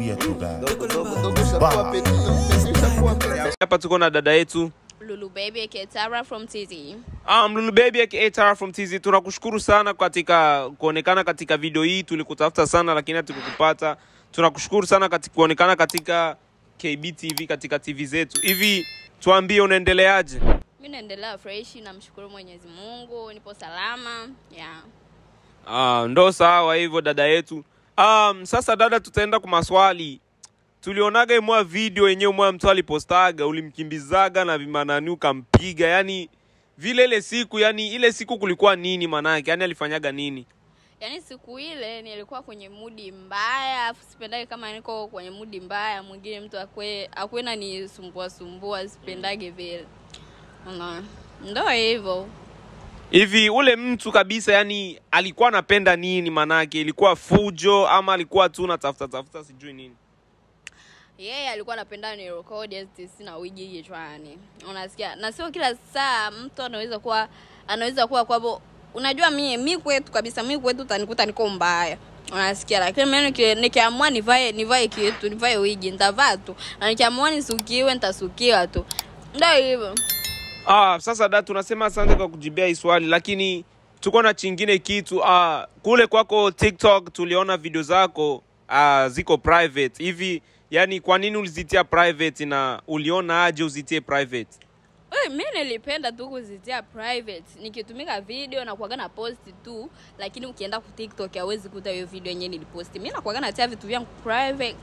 Tuambie tu dada. Dogo dogo dogo shakuwa peti. Shakuwa peti. Hapa tuko na dada yetu Lulu Baby Ketara from TZ. Um, Lulu Baby aka Tara from TZ, tunakushukuru sana katika kuonekana katika video hii. Tulikutafuta sana lakini hatukukupata. Tunakushukuru sana katika kuonekana katika KBTV, katika TV zetu. Hivi tuambie, unaendeleaje? Mi naendelea fresh, namshukuru Mwenyezi Mungu, nipo salama. Yeah. Ah, ndo sawa hivyo dada yetu. Um, sasa dada, tutaenda kwa maswali. Tulionaga imwa video yenyewe mwa mtu alipostaga, ulimkimbizaga na vimanani ukampiga, yani vile ile siku, yani ile siku kulikuwa nini manake, yani alifanyaga nini? Yaani siku ile nilikuwa kwenye mudi mbaya, afu sipendage kama niko kwenye mudi mbaya, mwingine mtu akwe akwena ni sumbua sumbua, sipendage vile. Unaona? Ndo hivyo. Hivi ule mtu kabisa, yani alikuwa anapenda nini manake? Ilikuwa fujo ama alikuwa tu natafuta tafuta sijui nini? yeye alikuwa anapenda ni record sina wiji kichwani unasikia na sio kila saa mtu anaweza kuwa anaweza kuwa kwavo unajua mi mi kwetu kabisa mi kwetu utanikuta niko mbaya unasikia lakini mimi niki- nikiamua nivae nivae kitu nivae wigi nitavaa tu na nikiamua nisukiwe nitasukiwa tu ndio hivyo Ah, sasa da tunasema asante kwa kujibia hii swali, lakini tuko na chingine kitu. Ah, kule kwako TikTok tuliona video zako ah, ziko private hivi, yani kwa nini ulizitia private na uliona aje uzitie private? Hey, mi nilipenda tu kuzitia private nikitumika video na kuaga na post tu lakini ukienda ku tiktok hawezi kuta hiyo video yenyewe niliposti mi nakuaga natia vitu vyangu private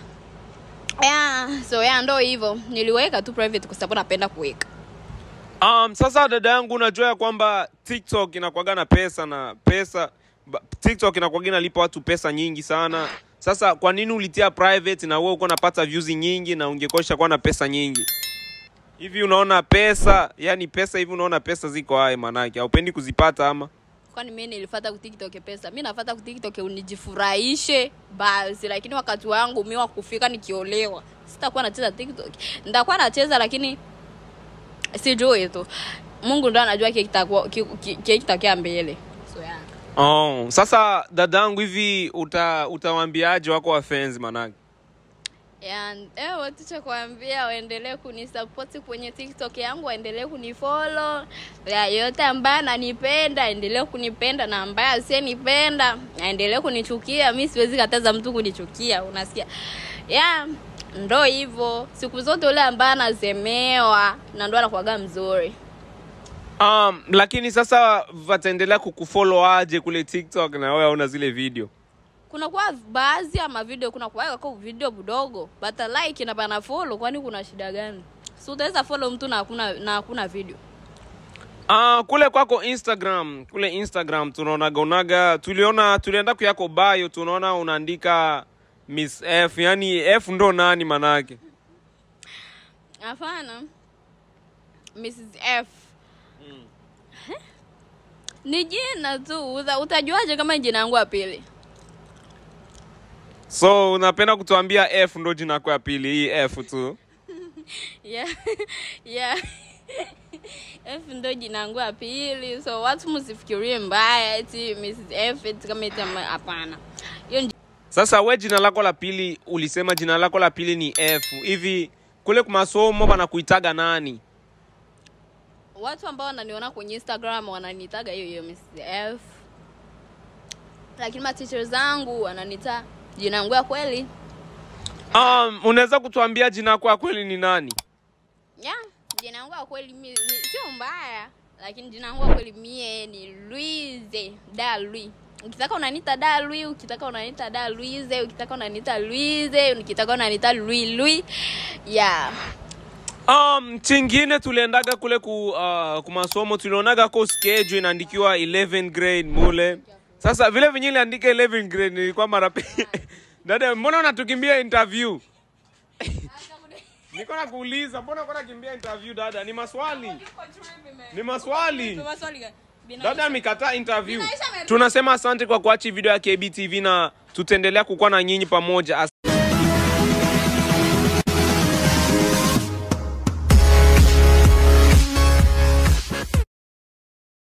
yeah, so yeah, ndo hivyo niliweka tu private kwa sababu napenda kuweka Um, sasa dada yangu, unajua ya kwamba TikTok inakuwaga na pesa na pesa ba- TikTok inakuwaga inalipa watu pesa nyingi sana. Sasa kwa nini ulitia private na wewe uko unapata views nyingi na ungekosha kuwa na pesa nyingi? Hivi unaona pesa, yani pesa hivi unaona pesa ziko hai manake, haupendi kuzipata ama? kwani mi nilifata ku tiktok pesa mi nafata ku tiktok unijifurahishe basi lakini wakati wangu mi wa kufika nikiolewa sitakuwa nacheza tiktok nitakuwa nacheza lakini sijui tu mungu ndo anajua kile kitakuwa- ki- ki- kile kitatokea mbele so yeah. Oh, sasa dadangu hivi uta utawaambiaje wako wapenzi manake? And, eh, watu cha kuambia waendelee kunisapoti kwenye tiktok yangu waendelee kunifollow ya yote ambaye ananipenda aendelee kunipenda na ambaye asiyenipenda aendelee kunichukia mi siwezi kataza mtu kunichukia unasikia ya ndo hivyo siku zote ule ambaye anasemewa na ndo anakuaga mzuri Um, lakini sasa wataendelea kukufollow aje kule TikTok na wewe hauna zile video? kunakuwa baadhi ya mavideo kunakuwa kwa video budogo bata like na bana follow kwani kuna shida gani si utaweza follow mtu na hakuna na hakuna video Ah, kule kwako Instagram, kule Instagram tunaonaga unaga tuliona tulienda kuyako bio tunaona unaandika Miss F, yani F ndo nani manake? hapana mrs f ni jina tu Uta, utajuaje kama ni jina yangu ya pili So unapenda kutuambia F ndo jina yako ya pili, hii F tu. yeah. yeah. f ndo jina yangu ya pili so watu msifikirie mbaya eti mrs f eti kama eti ama- hapana hiyo ni Sasa we jina lako la pili ulisema jina lako la pili ni F. Hivi kule kwa masomo banakuitaga nani? watu ambao wananiona kwenye instagram wananitaga hiyo hiyo Mrs. f lakini maticha zangu wananita jina yangu ya kweli Um, unaweza kutuambia jina lako ya kweli ni nani? ya jina yangu ya kweli mi, ni, sio mbaya lakini jina yangu ya kweli mie ni luize da lui ukitaka unanita da lui ukitaka unanita da luize ukitaka unanita luize ukitaka unanita lui lui ya Um, chingine tuliendaga kule ku, uh, kumasomo tulionaga ko schedule inaandikiwa 11 grade mule. Sasa vile vinyi iliandika 11 grade nilikuwa mara pe- Dada, mbona unatukimbia interview? Niko nakuuliza, mbona uko nakimbia interview dada? Ni maswali. Ni maswali. Dada amekataa interview. Tunasema asante kwa kuachi video ya KBTV na tutaendelea kukuwa na nyinyi pamoja.